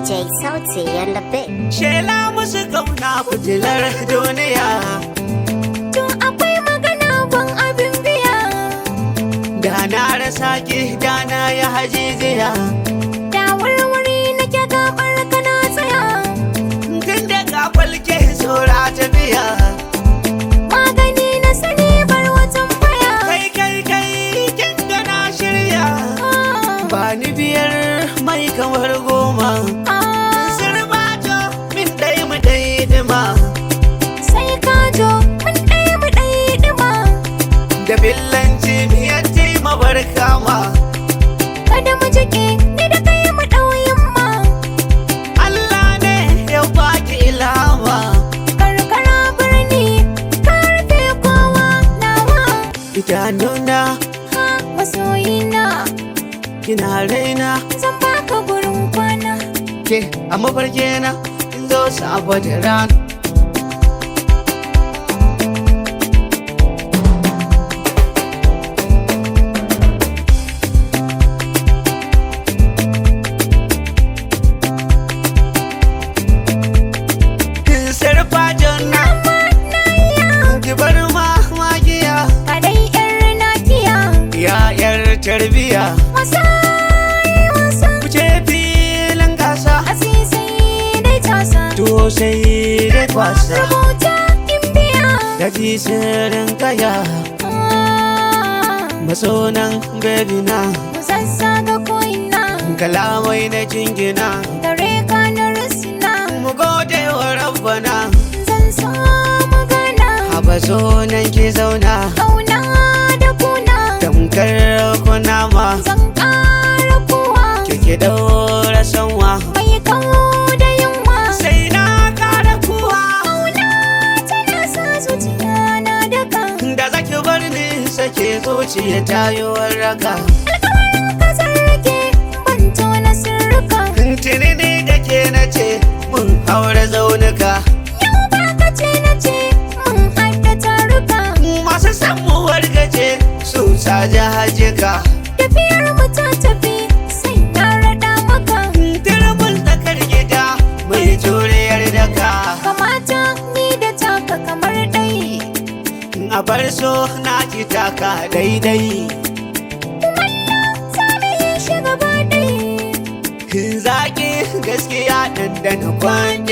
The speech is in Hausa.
DJ Sauti and the bit. Shela musu kauna fitilar duniya To akwai magana ban abin biya Da na rasa ki da na ya hajijiya Da warware nake gabar ka na tsaya Tun da ka falke saura tafiya Magani na sani bar watan baya Kai kai kai kin ga na shirya Ba ni biyar mai kamar goma Sirbato min dai mu dai dima Sai ka jo mun ɗaya mu ɗaya ɗima Da billanci miyar ma barka ma Kada mu jike ni da kai mu ɗauyin ma Allah ne ya baki ilama Karkara birni ka rufe kowa nawa Idanuna Ha masoyina kina raina zan baka gurin kwana ke a mafarki na in zo saboda ran Kin sarfa jonna ki bar ma magiya Kadai ƴar nakiya ya yar tarbiya Wasa wasa kuce filin gasa Asisai dai tasa to sai dai kwasa Rubuta in biya da ji sirrin kaya masonan baby na Mu sassaga ko'ina kalamai na jingina Dare ka na rusina mu gode wa rabbana Zan so magana haba sonan ki zauna Kauna da kuna tamkar kunama Zan ƙara kuwa kike daura sanwa Mai kawo da yunwa sai na kara kuwa Kauna tana sa zuciya na daka da zaki bar ni sake zuciya tayuwar raka Kasar rake ban tona sirrika tuni ni da ke na ce mun haura zaunuka Yau ba ka ce na ce mun haɗa taruka masu samuwar gaje su sa jahajika Tafiyar mu ta tafi sai na raɗa maka Dirbin tsakar gida mai juriyar daka Kamata ni da taka kamar ɗai a bar so na ki taka daidai Sami yi shi gaba ɗai zaki gaskiya ɗanɗana kwan